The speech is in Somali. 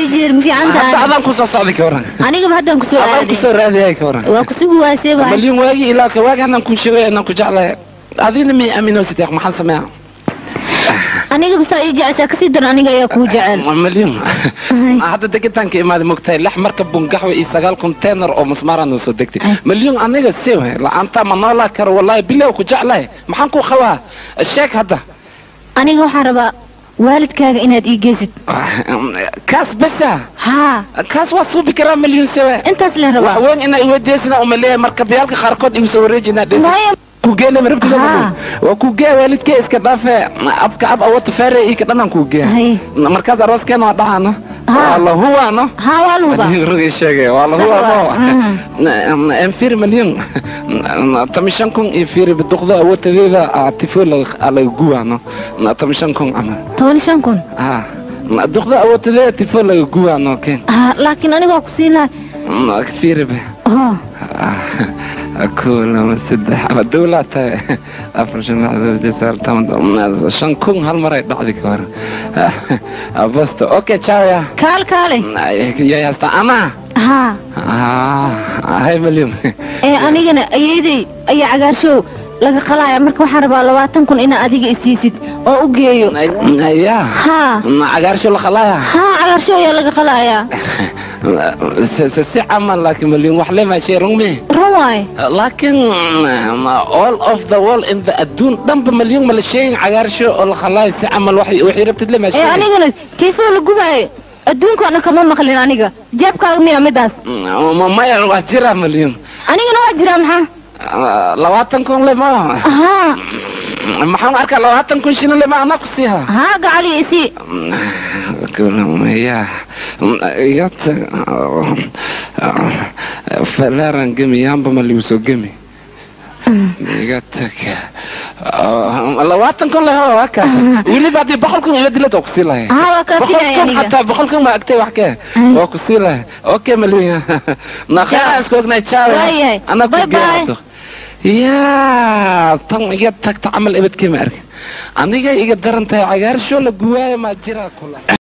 jeer ma fiican hadda tahay adaan kusoo socday ka waran anigaba haddaan kusoo adaan aaday kusoo raadiyay ka waran waa kusugu waasee bahay malyan waagi ilaa ka waagi anaan kuu sheegay anaan ku jeclahay adina mi aminositeeq maxaan sameeya aniga basaa ii jeceshaa kasii daran aniga ayaa kuu jecel malyan hadda degitaanka imaaday mogtahay lix marka bungaxwe iyo sagaal konteynar oo musmaara noo soo degtay malyan aniga siwe la-aanta ma noolaa karo wallaahi bilow ku jeclahay maxaan ku qabaa sheeg hadda aniga waxaan rabaa waalidkaaga inaad ii geysid kaas besa haa kaas waa suubi karaa malyan siwe intaas leen rabaa wax weyn inaa iweydiisana umaleeyahay marka biyaalka qaarkood igu soo wareejinaa dhesa maya kugeena marabtida Haa. waa kugee waalidkee iska dhaafe abka ab awata faare ika dhanaan kugee Hay. markaas arooskeena waa dhacaano Haa. waa lahuwaano haa waa luuba rugi sheege waa lahuwaano enfir malyan tamishan kun iyo fiiri biduqda awatadeeda tifo laga guwaano tamishan kun camal toban iyo shan kun ha duqda awatadeeda tifo laga guwaano ken haa laakiin aniga waa ku siin lahay fiiribe oo كل من سدح دولة أفر شن شن كون هالمرة بعد كور بس أوكي تشاو يا kaal kaale يا يا استا أنا haa آه هاي مليون ee anigana ayeeday ayaa cagaarshow laga qalaya marka waxaan rabaa labaatan kun inaad adiga isiisid oo u geeyo يا haa عقار شو الخلايا haa cagaarshow ayaa laga qalayaa سي عمل لكن مليون وحلي ما شيء رمي run waaye لكن all of the world in the الدون ضمب مليون من الشيء عقار شو الخلايا سي عمل وحي وحي ربت لي ما ee شيء anigana tiifoo la gubaayo adduunkaana kama maqlin aniga jeebkaaga miya midaas ما waa jira مليون anigana waa jiraa maxaa labaatan kun le ma haa maxaan arkaa labaatan kun shilin le ma anaa ku siiha haa gacali isii ya igat falaran gemi yamba ma ligu soo gemi iga tag labaatan kun le ho waa kaas weliba haddii boqol kun ila dilad waa ku sii lahay haa waa kaa boqol filaya kun aniga xataa boqol kun ma agtay wax kee waa ku sii lahay okay malin naqaa isku ognay jaawe Waayahay. anaa ku Bye bye. geedo yaa tan iga tagta camal ebadkee ma arkin aniga iga daran tahay cagaarsho la guwaayo maa jiraa kula